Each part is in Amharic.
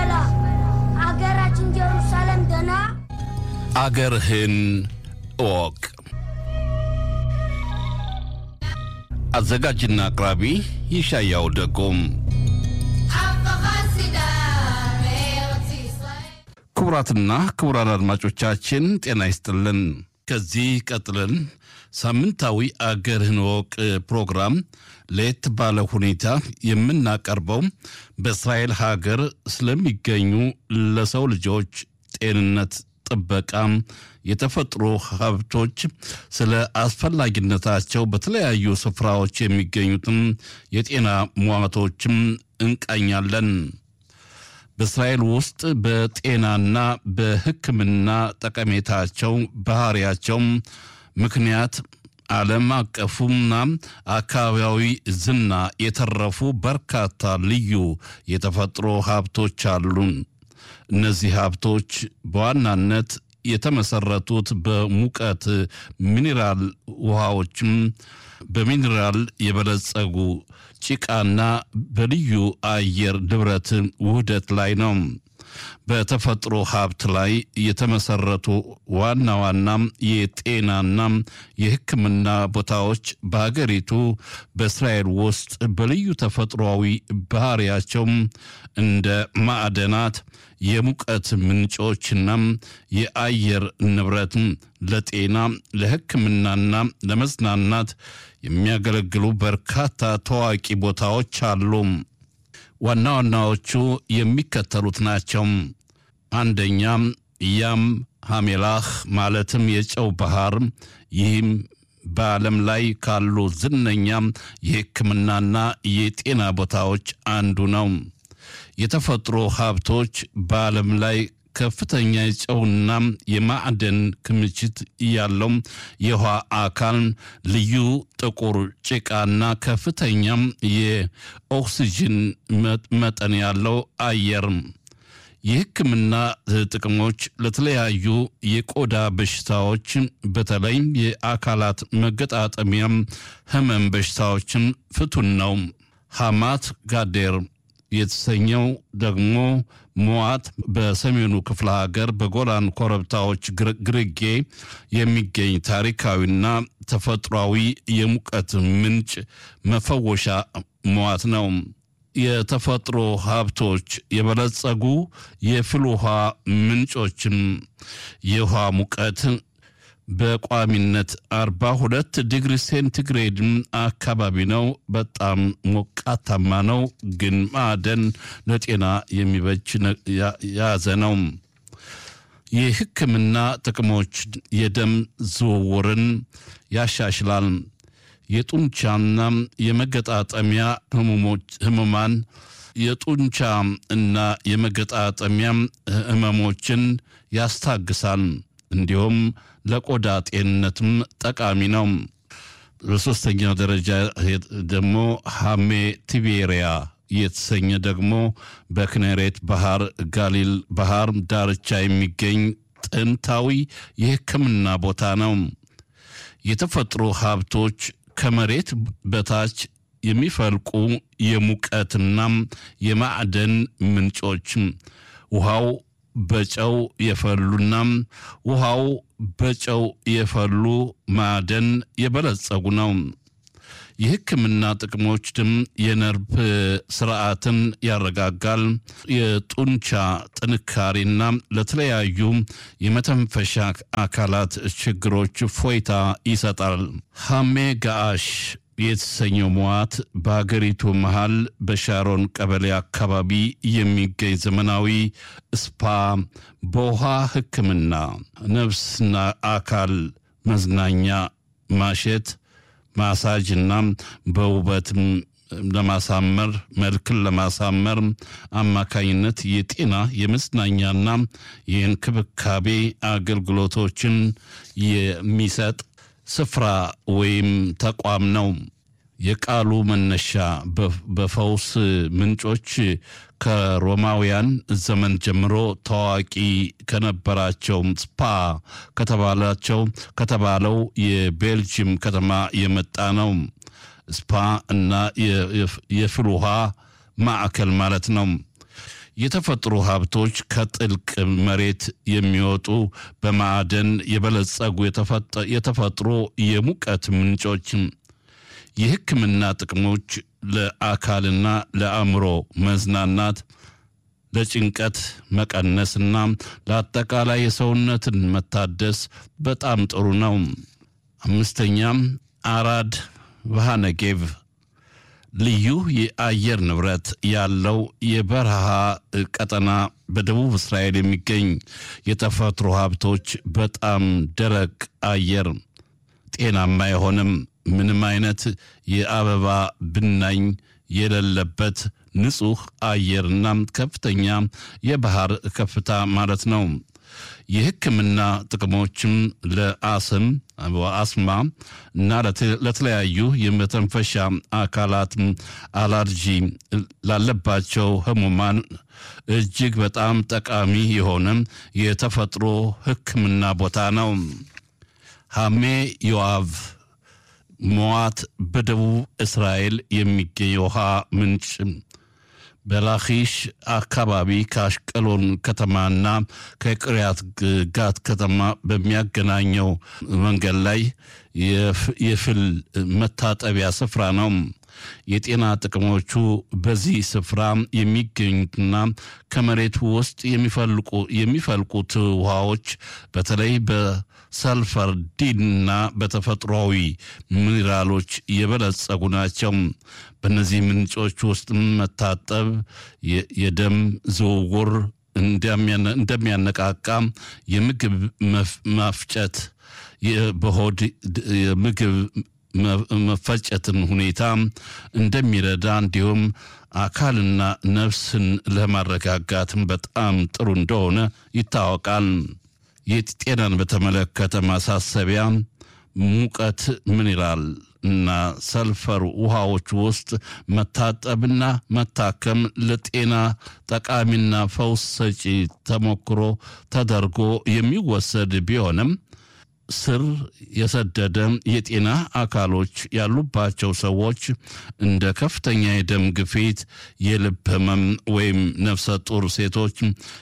በላ አገራችን ጀሩሳሌም ደና አገርህን እወቅ። አዘጋጅና አቅራቢ ይሻያው ደጎም። ክቡራትና ክቡራን አድማጮቻችን ጤና ይስጥልን። ከዚህ ቀጥለን ሳምንታዊ አገርህን እወቅ ፕሮግራም ለየት ባለ ሁኔታ የምናቀርበው በእስራኤል ሀገር ስለሚገኙ ለሰው ልጆች ጤንነት ጥበቃ የተፈጥሮ ሀብቶች ስለ አስፈላጊነታቸው በተለያዩ ስፍራዎች የሚገኙትን የጤና ሟቶችም እንቃኛለን። በእስራኤል ውስጥ በጤናና በሕክምና ጠቀሜታቸው ባህሪያቸው ምክንያት ዓለም አቀፉና አካባቢያዊ ዝና የተረፉ በርካታ ልዩ የተፈጥሮ ሀብቶች አሉ። እነዚህ ሀብቶች በዋናነት የተመሰረቱት በሙቀት ሚኔራል ውሃዎችም በሚኔራል የበለጸጉ ጭቃና በልዩ አየር ንብረት ውህደት ላይ ነው። በተፈጥሮ ሀብት ላይ የተመሰረቱ ዋና ዋና የጤናና የሕክምና ቦታዎች በሀገሪቱ በእስራኤል ውስጥ በልዩ ተፈጥሯዊ ባህሪያቸው እንደ ማዕደናት፣ የሙቀት ምንጮችና የአየር ንብረት ለጤና ለሕክምናና ለመዝናናት የሚያገለግሉ በርካታ ታዋቂ ቦታዎች አሉ። ዋና ዋናዎቹ የሚከተሉት ናቸው። አንደኛ ያም ሐሜላህ ማለትም የጨው ባህር። ይህም በዓለም ላይ ካሉ ዝነኛ የሕክምናና የጤና ቦታዎች አንዱ ነው። የተፈጥሮ ሀብቶች በዓለም ላይ ከፍተኛ የጨውና የማዕደን ክምችት ያለው የውሃ አካል፣ ልዩ ጥቁር ጭቃና ከፍተኛም የኦክሲጅን መጠን ያለው አየር። የሕክምና ጥቅሞች ለተለያዩ የቆዳ በሽታዎች በተለይም የአካላት መገጣጠሚያም ህመም በሽታዎችን ፍቱን ነው። ሐማት ጋዴር የተሰኘው ደግሞ ሞዋት በሰሜኑ ክፍለ ሀገር በጎላን ኮረብታዎች ግርጌ የሚገኝ ታሪካዊና ተፈጥሯዊ የሙቀት ምንጭ መፈወሻ ሞዋት ነው። የተፈጥሮ ሀብቶች የበለጸጉ የፍል ውሃ ምንጮችም የውሃ ሙቀት በቋሚነት አርባ ሁለት ዲግሪ ሴንቲግሬድ አካባቢ ነው። በጣም ሞቃታማ ነው፣ ግን ማዕደን ለጤና የሚበጅ የያዘ ነው። የሕክምና ጥቅሞች የደም ዝውውርን ያሻሽላል። የጡንቻና የመገጣጠሚያ ህሙማን የጡንቻ እና የመገጣጠሚያ ህመሞችን ያስታግሳል። እንዲሁም ለቆዳ ጤንነትም ጠቃሚ ነው። በሶስተኛው ደረጃ ደግሞ ሃሜ ቲቤሪያ የተሰኘ ደግሞ በክኔሬት ባህር ጋሊል ባህር ዳርቻ የሚገኝ ጥንታዊ የሕክምና ቦታ ነው። የተፈጥሮ ሀብቶች ከመሬት በታች የሚፈልቁ የሙቀትና የማዕደን ምንጮች ውሃው በጨው የፈሉና ውሃው በጨው የፈሉ ማዕደን የበለጸጉ ነው። የሕክምና ጥቅሞች ድም የነርቭ ስርዓትን ያረጋጋል። የጡንቻ ጥንካሬና ለተለያዩ የመተንፈሻ አካላት ችግሮች ፎይታ ይሰጣል። ሐሜ ጋአሽ የተሰኘው መዋት በሀገሪቱ መሃል በሻሮን ቀበሌ አካባቢ የሚገኝ ዘመናዊ ስፓ በውሃ ሕክምና፣ ነፍስና አካል መዝናኛ፣ ማሸት፣ ማሳጅ እና በውበት ለማሳመር መልክን ለማሳመር አማካኝነት የጤና የመዝናኛና የእንክብካቤ አገልግሎቶችን የሚሰጥ ስፍራ ወይም ተቋም ነው። የቃሉ መነሻ በፈውስ ምንጮች ከሮማውያን ዘመን ጀምሮ ታዋቂ ከነበራቸው ስፓ ከተባላቸው ከተባለው የቤልጅየም ከተማ የመጣ ነው። ስፓ እና የፍል ውሃ ማዕከል ማለት ነው። የተፈጥሮ ሀብቶች ከጥልቅ መሬት የሚወጡ በማዕደን የበለጸጉ የተፈጥሮ የሙቀት ምንጮች፣ የሕክምና ጥቅሞች ለአካልና ለአእምሮ መዝናናት፣ ለጭንቀት መቀነስና ለአጠቃላይ የሰውነትን መታደስ በጣም ጥሩ ነው። አምስተኛም አራድ ቫሃነጌቭ ልዩ የአየር ንብረት ያለው የበረሃ ቀጠና በደቡብ እስራኤል የሚገኝ የተፈጥሮ ሀብቶች በጣም ደረቅ አየር፣ ጤናማ የሆነም ምንም አይነት የአበባ ብናኝ የሌለበት ንጹሕ አየርና ከፍተኛ የባህር ከፍታ ማለት ነው። የሕክምና ጥቅሞችም ለአስም አስማ እና ለተለያዩ የመተንፈሻ አካላት አላርጂ ላለባቸው ህሙማን እጅግ በጣም ጠቃሚ የሆነ የተፈጥሮ ሕክምና ቦታ ነው። ሐሜ ዮአቭ ሞዋት በደቡብ እስራኤል የሚገኝ የውሃ ምንጭ በላኪሽ አካባቢ ከአሽቀሎን ከተማና ከቅሪያት ጋት ከተማ በሚያገናኘው መንገድ ላይ የፍል መታጠቢያ ስፍራ ነው። የጤና ጥቅሞቹ በዚህ ስፍራ የሚገኙትና ከመሬቱ ውስጥ የሚፈልቁት ውሃዎች በተለይ በሰልፈር ዲንና በተፈጥሯዊ ሚኒራሎች የበለጸጉ ናቸው። በእነዚህ ምንጮች ውስጥ መታጠብ የደም ዝውውር እንደሚያነቃቃ፣ የምግብ ማፍጨት በሆድ የምግብ መፈጨትን ሁኔታ እንደሚረዳ እንዲሁም አካልና ነፍስን ለማረጋጋትም በጣም ጥሩ እንደሆነ ይታወቃል። የጤናን በተመለከተ ማሳሰቢያ ሙቀት ሚኒራል እና ሰልፈር ውሃዎች ውስጥ መታጠብና መታከም ለጤና ጠቃሚና ፈውስ ሰጪ ተሞክሮ ተደርጎ የሚወሰድ ቢሆንም ስር የሰደደ የጤና አካሎች ያሉባቸው ሰዎች እንደ ከፍተኛ የደም ግፊት፣ የልብ ህመም ወይም ነፍሰ ጡር ሴቶች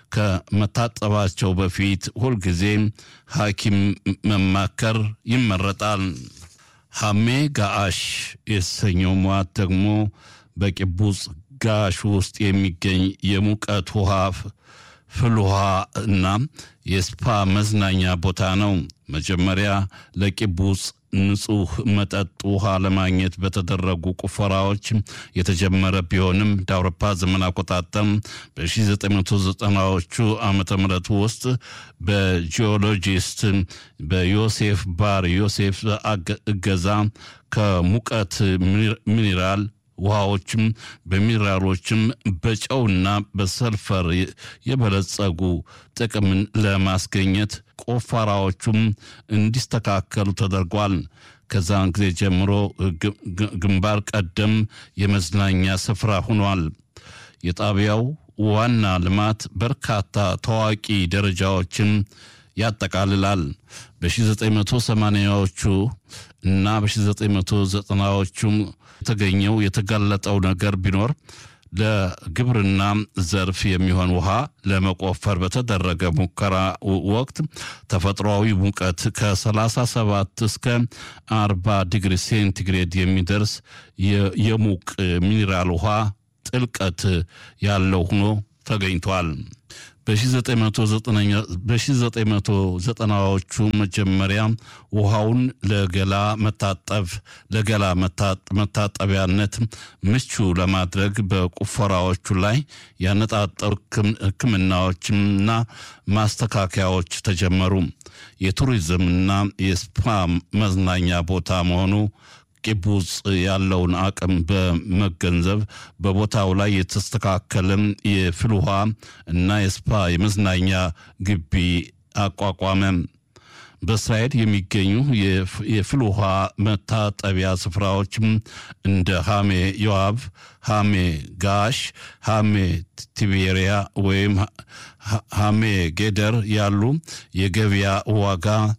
ከመታጠባቸው በፊት ሁልጊዜ ሐኪም መማከር ይመረጣል። ሐሜ ጋአሽ የተሰኘው ሟት ደግሞ በቂቡጽ ጋሽ ውስጥ የሚገኝ የሙቀት ውሃ ፍል ውሃ እና የስፓ መዝናኛ ቦታ ነው። መጀመሪያ ለቂቡጽ ንጹህ መጠጥ ውሃ ለማግኘት በተደረጉ ቁፈራዎች የተጀመረ ቢሆንም እንደ አውሮፓ ዘመን አቆጣጠር በ1990ዎቹ ዓመተ ምህረት ውስጥ በጂኦሎጂስት በዮሴፍ ባር ዮሴፍ እገዛ ከሙቀት ሚኒራል ውሃዎችም በሚኒራሎችም በጨውና በሰልፈር የበለጸጉ ጥቅምን ለማስገኘት ቆፈራዎቹም እንዲስተካከሉ ተደርጓል። ከዛን ጊዜ ጀምሮ ግንባር ቀደም የመዝናኛ ስፍራ ሆኗል። የጣቢያው ዋና ልማት በርካታ ታዋቂ ደረጃዎችን ያጠቃልላል። በ1980ዎቹ እና በ1990ዎቹ የተገኘው የተጋለጠው ነገር ቢኖር ለግብርና ዘርፍ የሚሆን ውሃ ለመቆፈር በተደረገ ሙከራ ወቅት ተፈጥሯዊ ሙቀት ከ37 እስከ 40 ዲግሪ ሴንቲግሬድ የሚደርስ የሙቅ ሚኒራል ውሃ ጥልቀት ያለው ሆኖ ተገኝቷል። በ1990ዎቹ መጀመሪያ ውሃውን ለገላ መታጠብ ለገላ መታጠቢያነት ምቹ ለማድረግ በቁፈራዎቹ ላይ ያነጣጠሩ ሕክምናዎችና ማስተካከያዎች ተጀመሩ። የቱሪዝምና የስፓ መዝናኛ ቦታ መሆኑ ቂቡጽ ያለውን አቅም በመገንዘብ በቦታው ላይ የተስተካከለም የፍል ውሃ እና የስፓ የመዝናኛ ግቢ አቋቋመ። በእስራኤል የሚገኙ የፍል ውሃ መታጠቢያ ስፍራዎችም እንደ ሃሜ ዮአብ፣ ሃሜ ጋሽ፣ ሃሜ ቲቤሪያ ወይም ሃሜ ጌደር ያሉ የገበያ ዋጋ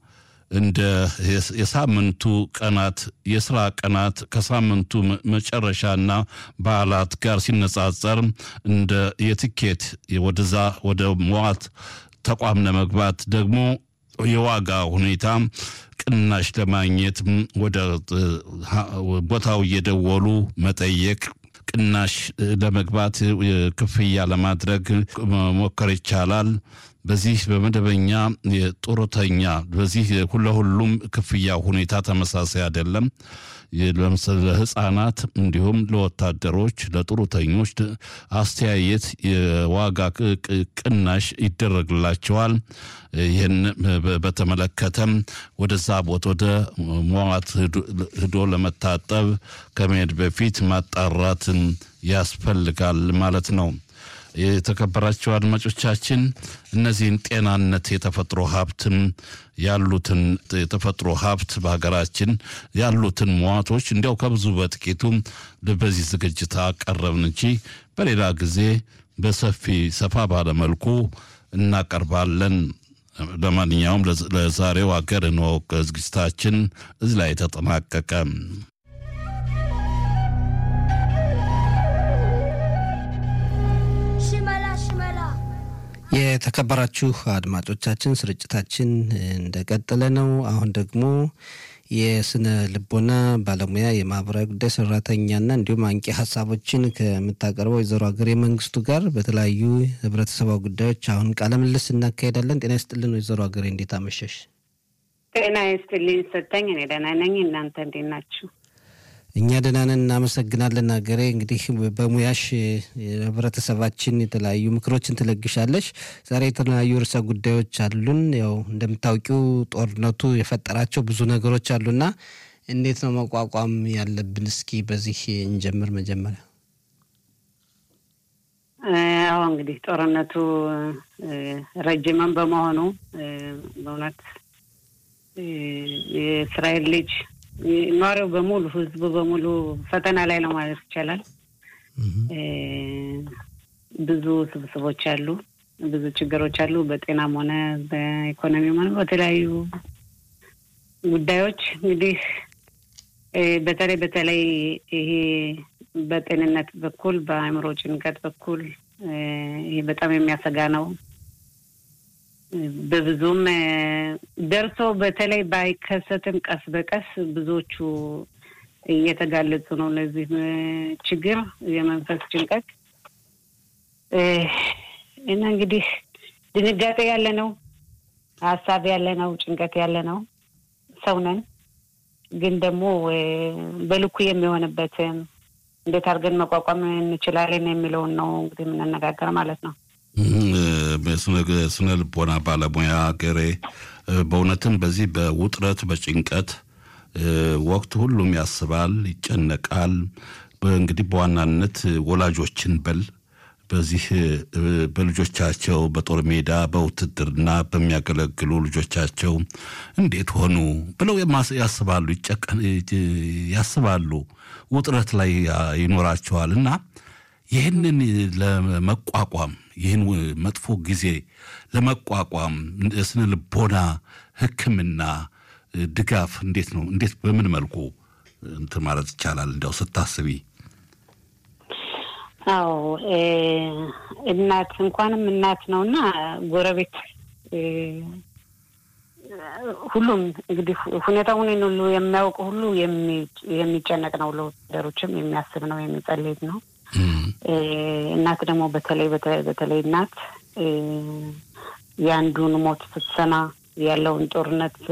እንደ የሳምንቱ ቀናት የስራ ቀናት ከሳምንቱ መጨረሻና በዓላት ጋር ሲነጻጸር እንደ የትኬት ወደዛ ወደ መዋት ተቋም ለመግባት ደግሞ የዋጋ ሁኔታ ቅናሽ ለማግኘት ወደ ቦታው እየደወሉ መጠየቅ ቅናሽ ለመግባት ክፍያ ለማድረግ መሞከር ይቻላል። በዚህ በመደበኛ የጡረተኛ በዚህ ለሁሉም ክፍያ ሁኔታ ተመሳሳይ አይደለም። ለምሳሌ ለህፃናት እንዲሁም ለወታደሮች፣ ለጡረተኞች አስተያየት የዋጋ ቅናሽ ይደረግላቸዋል። ይህን በተመለከተም ወደዛ ቦታ ወደ መዋት ሂዶ ለመታጠብ ከመሄድ በፊት ማጣራትን ያስፈልጋል ማለት ነው። የተከበራቸው አድማጮቻችን እነዚህን ጤናነት የተፈጥሮ ሀብትን ያሉትን የተፈጥሮ ሀብት በሀገራችን ያሉትን መዋቶች እንዲያው ከብዙ በጥቂቱ በዚህ ዝግጅት አቀረብን እንጂ በሌላ ጊዜ በሰፊ ሰፋ ባለመልኩ እናቀርባለን። ለማንኛውም ለዛሬው ሀገር እንወቅ ዝግጅታችን እዚህ ላይ ተጠናቀቀ። ሽመላ ሽመላ የተከበራችሁ አድማጮቻችን ስርጭታችን እንደቀጠለ ነው። አሁን ደግሞ የስነ ልቦና ባለሙያ የማህበራዊ ጉዳይ ሰራተኛና እንዲሁም አንቂ ሀሳቦችን ከምታቀርበው ወይዘሮ ሀገሬ መንግስቱ ጋር በተለያዩ ህብረተሰባዊ ጉዳዮች አሁን ቃለ ምልልስ እናካሄዳለን። ጤና ይስጥልን ወይዘሮ ሀገሬ፣ እንዴት አመሸሽ? ጤና ይስጥልኝ ሰጠኝ። እኔ ደህና ነኝ። እናንተ እንዴት ናችሁ? እኛ ደህና ነን፣ እናመሰግናለን። ሀገሬ እንግዲህ በሙያሽ ህብረተሰባችን የተለያዩ ምክሮችን ትለግሻለሽ። ዛሬ የተለያዩ ርዕሰ ጉዳዮች አሉን። ያው እንደምታውቂው ጦርነቱ የፈጠራቸው ብዙ ነገሮች አሉና እንዴት ነው መቋቋም ያለብን? እስኪ በዚህ እንጀምር። መጀመሪያ አዎ እንግዲህ ጦርነቱ ረጅምም በመሆኑ በእውነት የእስራኤል ልጅ ኗሪው በሙሉ ህዝቡ በሙሉ ፈተና ላይ ነው ማለት ይቻላል። ብዙ ስብስቦች አሉ፣ ብዙ ችግሮች አሉ። በጤናም ሆነ በኢኮኖሚም ሆነ በተለያዩ ጉዳዮች እንግዲህ በተለይ በተለይ ይሄ በጤንነት በኩል በአእምሮ ጭንቀት በኩል ይሄ በጣም የሚያሰጋ ነው። በብዙም ደርሶ በተለይ ባይከሰትም ቀስ በቀስ ብዙዎቹ እየተጋለጹ ነው ለዚህ ችግር የመንፈስ ጭንቀት እና እንግዲህ ድንጋጤ ያለ ነው፣ ሀሳብ ያለ ነው፣ ጭንቀት ያለ ነው። ሰው ነን። ግን ደግሞ በልኩ የሚሆንበትን እንዴት አድርገን መቋቋም እንችላለን የሚለውን ነው እንግዲህ የምንነጋገር ማለት ነው። ስነ ልቦና ባለሙያ ሀገሬ በእውነትም በዚህ በውጥረት በጭንቀት ወቅት ሁሉም ያስባል፣ ይጨነቃል። እንግዲህ በዋናነት ወላጆችን በል በዚህ በልጆቻቸው በጦር ሜዳ በውትድርና በሚያገለግሉ ልጆቻቸው እንዴት ሆኑ ብለው ያስባሉ፣ ያስባሉ፣ ውጥረት ላይ ይኖራቸዋል እና ይህንን ለመቋቋም ይህን መጥፎ ጊዜ ለመቋቋም የስነ ልቦና ሕክምና ድጋፍ እንዴት ነው? እንዴት በምን መልኩ እንትን ማለት ይቻላል? እንዲያው ስታስቢ። አዎ እናት እንኳንም እናት ነው እና ጎረቤት ሁሉም እንግዲህ ሁኔታውን ሁሉ የሚያውቅ ሁሉ የሚጨነቅ ነው። ለወታደሮችም የሚያስብ ነው፣ የሚጸልይ ነው። እናት ደግሞ በተለይ በተለይ እናት የአንዱን ሞት ስትሰማ ያለውን ጦርነት